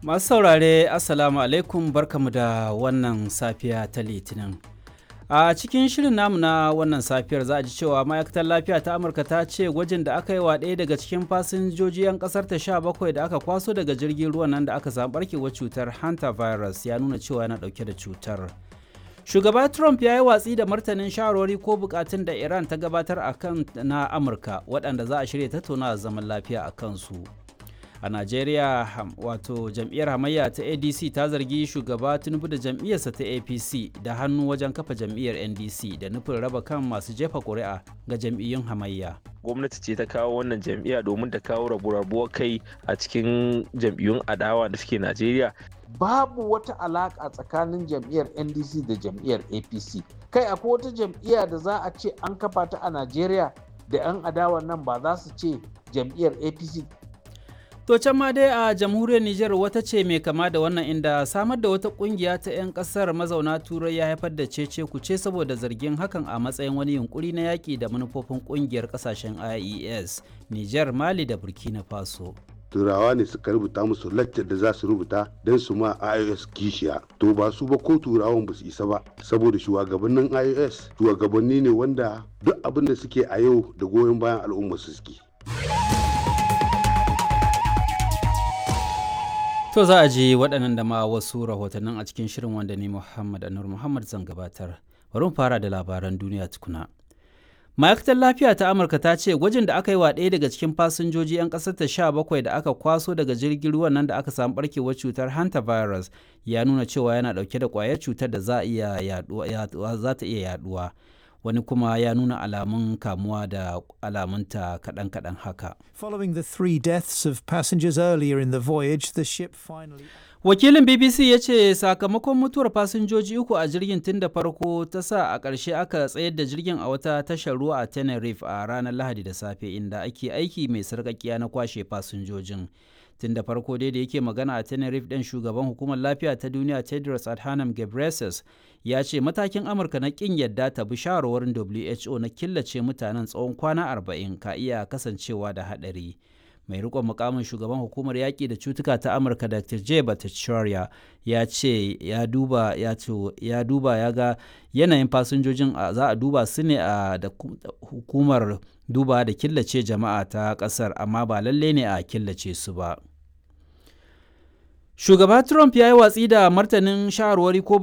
Masu saurare Assalamu alaikum barkamu da wannan safiya ta Litinin. A cikin shirin namu na wannan safiyar za a ji cewa ma'aikatar lafiya ta Amurka ta ce gwajin da aka yi wa ɗaya daga cikin fasinjoji 'yan ƙasar ta sha bakwai da aka kwaso daga jirgin ruwan nan da aka samu barkewar cutar hantavirus ya nuna cewa yana ɗauke da cutar. Shugaba Trump ya yi watsi da martanin shawarwari ko bukatun da Iran ta gabatar a kan na Amurka waɗanda za a shirya tattauna zaman lafiya a kansu. a najeriya wato jam'iyyar hamayya ta adc ta zargi shugaba tinubu da jam'iyyarsa ta apc da hannu wajen kafa jam'iyyar ndc da nufin raba kan masu jefa ƙuri'a ga jam'iyyun hamayya gwamnati ce ta kawo wannan jam'iyya domin ta kawo rabu-rabuwar kai a cikin jam'iyyun adawa da suke najeriya babu wata alaƙa tsakanin jam'iyyar ndc da jam'iyyar apc kai akwai wata jam'iyya da za a ce an kafa ta a najeriya da 'yan adawa nan ba za su ce jam'iyyar apc To can ma dai a jamhuriyar Nijar wata ce mai kama da wannan inda samar da wata kungiya ta 'yan kasar mazauna turai ya haifar da cece kuce saboda zargin hakan a matsayin wani yunkuri na yaƙi da manufofin kungiyar kasashen IES, Nijar, Mali da Burkina Faso. turawa ne suka rubuta musu laccar da za su rubuta don su ma ios kishiya to ba su ba ko turawan ba su isa ba saboda shugabannin ios shugabanni ne wanda duk abin da suke a yau da goyon bayan al'umma su suke To za a ji waɗannan da ma wasu rahotannin a cikin shirin wanda ni Muhammad Anur Muhammad zan gabatar. Bari mu fara da labaran duniya tukuna. Ma'aikatar lafiya ta Amurka ta ce gwajin da aka yi wa ɗaya daga cikin fasinjoji 'yan ƙasar ta sha bakwai da aka kwaso daga jirgin ruwan nan da aka samu barkewar cutar hantavirus ya nuna cewa yana ɗauke da ƙwayar cutar da za ta iya yaɗuwa. wani kuma ya nuna alamun kamuwa da alamunta kaɗan-kaɗan haka. Following the three deaths of passengers earlier in the voyage, the ship finally... Wakilin BBC ya ce sakamakon mutuwar fasinjoji uku a jirgin tun da farko ta sa a ƙarshe aka tsayar da jirgin a wata tashar ruwa a Tenerife a ranar Lahadi da safe inda ake aiki mai sarƙaƙiya na kwashe fasinjojin. tun da farko dai da yake magana a tenerife ɗin shugaban hukumar lafiya ta duniya tedros adhanom ghebreyesus ya ce matakin amurka na ƙin yadda ta bi shawarwarin who na killace mutanen tsawon kwana 40 ka iya kasancewa da haɗari mai rikon mukamin shugaban hukumar yaƙi da cutuka ta amurka dr j bhattacharya ya ce ya duba ya ya duba ya ga yanayin fasinjojin za a duba su ne a da hukumar duba da killace jama'a ta ƙasar amma ba lalle ne a killace su ba shugaba trump ya yi watsi da martanin shawarwari ko